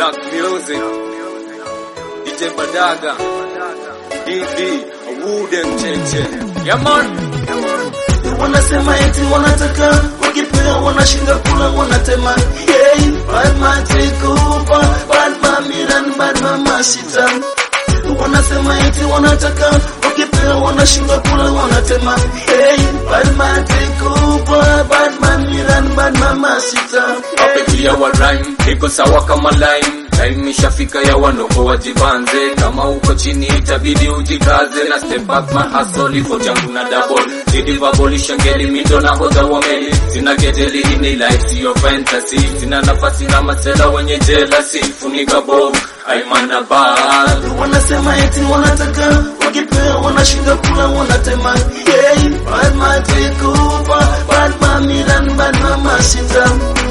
Black Music, DJ Badaga, DD, Wooden Cheche. Yeah man, wanasema eti wanataka wakipewa wanashinda kula wanatema hey, Batman Tikupa Batman Miran Batman Masita wanasema eti wanataka wakipewa wanashinda kula wanatema hey, Batman Tikupa Batman Miran Batman Masita wapetia wa rhyme, iko sawa kama line. Time ishafika ya wanoko wajibanze, kama uko chini itabidi ujikaze na step back my hustle ifo changu na double zidi vabolisha ngeli mindo na hoza wa meli sina kejeli hii ni life siyo fantasy sina nafasi na masela wenye jealousy funika bob aimana bad wanasema eti wanataka wakipewa wanashinda kula wanatema hey, Batman Tikupa Batman Miran Batman Masita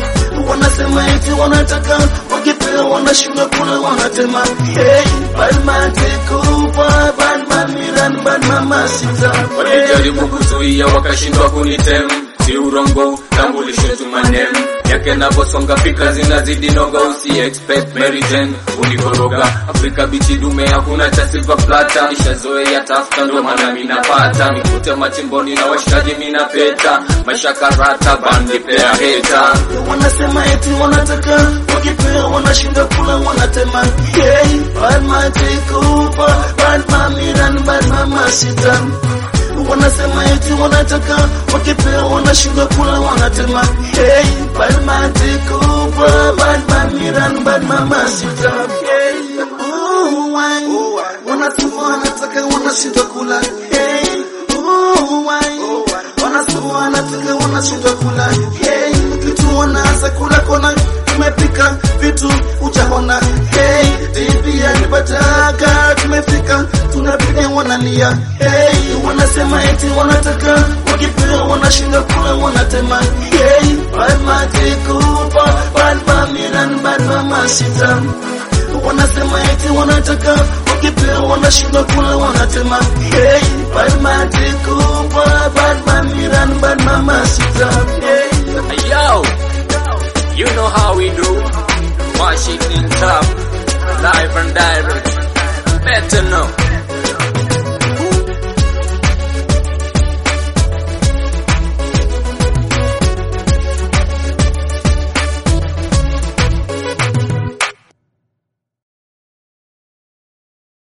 wanasema eti wanataka wakipewa wanashinda kula wanatema hey, Batman Tikupa Batman Miran Batman Masita walijaribu kuzuia wakashindwa kunitem si urongo tambulisho tumanem yake navyosonga fikra zinazidi noga usi expect Mary Jane unikoroga Afrika bichi dume hakuna cha silver plata nishazoea tafuta ndo maana minapata nikute machimboni na washikaji minapeta maisha karata bandi pea heta wanasema eti wanataka wakipewa wanashinda kula wanatema hey, Batman Tikupa Batman Miran Batman Masita wanasema eti wanataka wakipewa wanashinda kula wanatema hey, Batman Tikupa Batman Miran Batman Masita hey, oh, why? wanasema wanataka wanashinda kula hey, oh, why? wanasema wanataka wanashinda kula hey, vitu wanaanza kula kona tumepika vitu ujaona hey, divia nipataka tumefika tunapiga wanalia hey, wanasema eti wanataka wakipewa wanashinda kula wanatema hey, Batman Tikupa Batman Miran Batman Masita wanasema eti wanataka wakipewa wanashinda kula wanatema hey, Batman Tikupa Batman Miran Batman Masita hey. Yo, you know how we do. Washington top, live and direct.